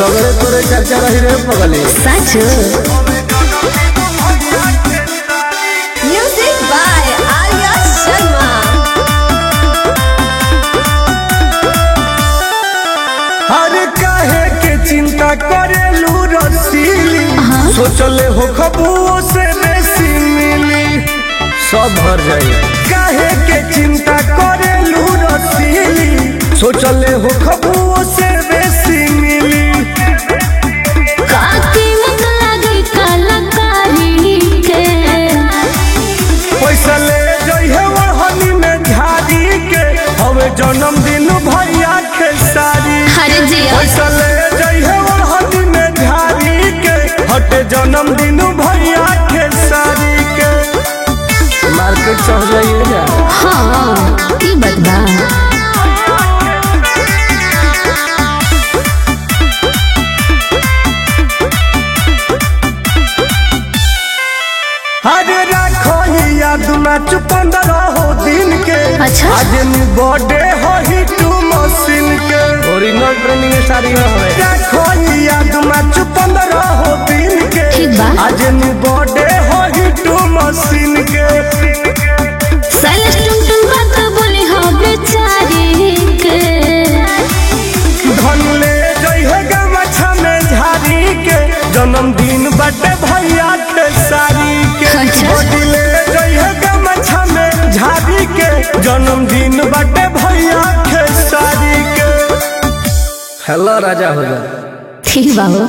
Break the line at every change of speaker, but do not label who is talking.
सगळे तोरे चर्चा रही रे पगली
सच म्यूजिक बाय आर्या शर्मा
अरे काहे के चिंता करेलू रसीली सोचले हो खबुओ से बेसी मिली सब भर जाई काहे के चिंता करेलू रसीली सोचले हो खबुओ से बेसी मिली
काकी मुख लागे कलाकारी के
पैसा ले जइहे वहनी में झाड़ी के हवे जन्मदिन भैया के सारी
अरे जिया
पैसा ले जइहे वहनी में झाड़ी के हटे जन्मदिन भैया के सारी के मार्केट चढ़ जाइए जा
हाँ ई बात बा
अरे राखो ही याद मैच पंद्रह हो दिन के
अच्छा।
आज बर्थडे हो ही टू मशीन के ओरिजिनल ट्रेनिंग सारी है राखो ही याद मैच पंद्रह हो दिन के
ठीक बा।
आज बर्थडे हो ही टू मशीन के
साइलेंस टुम टुम बात बोले हो बेचारी के
धन ले जइहे गमछा में झाड़ी के जन्मदिन बटे भैया के सारी के
अच्छा।
बॉडी ले जइहे गमछा में झाड़ी के जन्मदिन बटे भैया के सारी के हेलो राजा हो जा
ठीक बा हो